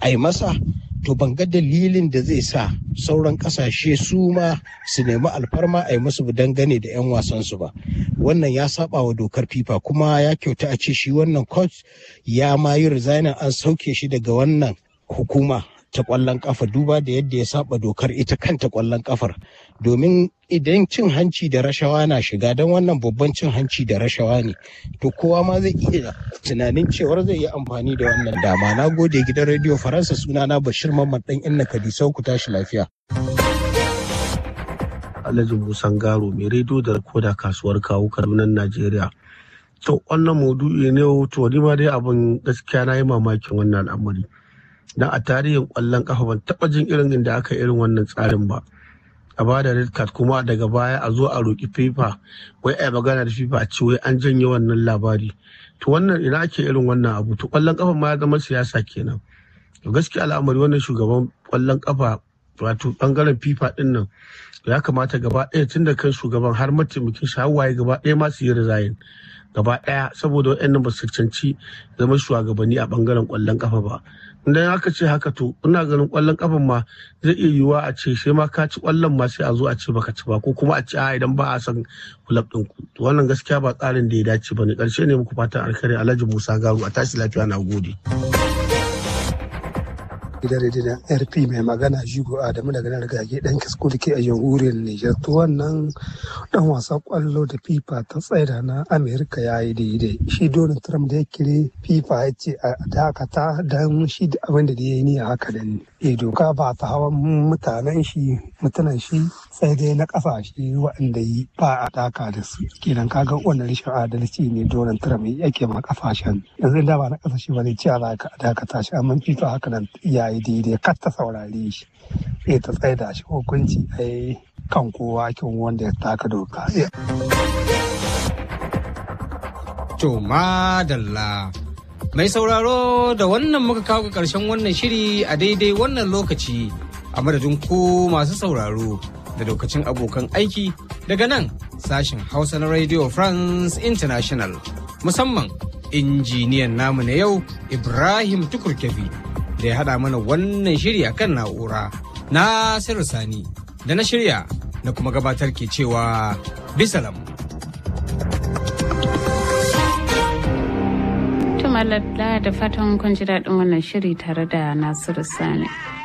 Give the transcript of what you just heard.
a yi masa to ban ga dalilin da zai sa sauran kasashe su ma su nemi alfarma a yi musu dangane da 'yan wasansu ba wannan ya saba wa dokar fifa kuma ya kyauta a ce shi wannan coach ya ma yi resignin an sauke shi daga wannan hukuma ta kwallon kafa duba da yadda ya saba dokar ita kanta kwallon kafar domin idan cin hanci da rashawa na shiga don wannan babban cin hanci da rashawa ne to kowa ma zai iya tunanin cewar zai yi amfani da wannan dama na gode gidan rediyo faransa sunana bashir mamman dan inna kadisau ku tashi lafiya alhaji musan garo mai rediyo da koda kasuwar kawo kadunan najeriya to wannan maudu'i ne to ni ma dai abin gaskiya na yi mamakin wannan al'amari dan a tarihin kwallon kafa ban taba jin irin inda aka irin wannan tsarin ba a ba da red card kuma daga baya a zo a roƙi fifa wai a magana da fifa a ce wai an janye wannan labari to wannan ina ake irin wannan abu to kwallon kafa ma ya zama siyasa kenan to gaskiya al'amari wannan shugaban kwallon kafa wato bangaren fifa din nan ya kamata gaba ɗaya tun da kan shugaban har mataimakin shi hawaye gaba ɗaya ma su yi resign gaba ɗaya saboda waɗannan ba su cancanci zama shugabanni a bangaren kwallon kafa ba idan aka ce haka to ina ganin kwallon kafan ma zai iya yiwuwa a ce sai ma ka ci kwallon ma sai a zo a ce baka ci ba ko kuma a ce a idan ba a san kulab din ku to wannan gaskiya ba tsarin da ya dace ba ne karshe ne muku fatan alkhairi Alhaji Musa Garu a tashi lafiya na gode. gidan rediyon rp mai magana jigo adamu daga nan rigage dan kasko da ke a jamhuriyar niger to wannan dan wasan kwallo da fifa ta tsaida na amerika ya yi daidai shi donald trump da ya kire fifa ya ce a dakata don shi da abin da ya yi ni haka da e doka ba ta hawan mutanen shi mutanen shi sai dai na kasashe waɗanda yi ba a daka da su kenan kaga wannan rashin adalci ne donald trump yake ma kasashen yanzu da ba na kasashe ba ne cewa za ka dakata shi amma fifa haka nan ya yi daidai kar ta saurare shi sai ta tsaye da shi hukunci a kan kowa kin wanda ya taka doka. To madalla. Mai sauraro da wannan muka kawo ƙarshen wannan shiri a daidai wannan lokaci a madadin ku masu sauraro da lokacin abokan aiki daga nan sashen Hausa na Radio France International musamman injiniyan namu na yau Ibrahim Tukurkefi. da ya haɗa mana wannan shiri a kan na'ura na sani da na shirya na kuma gabatar ke cewa bisalam. Tumalalla da fatan kun ji daɗin wannan shiri tare da Nasiru Sani.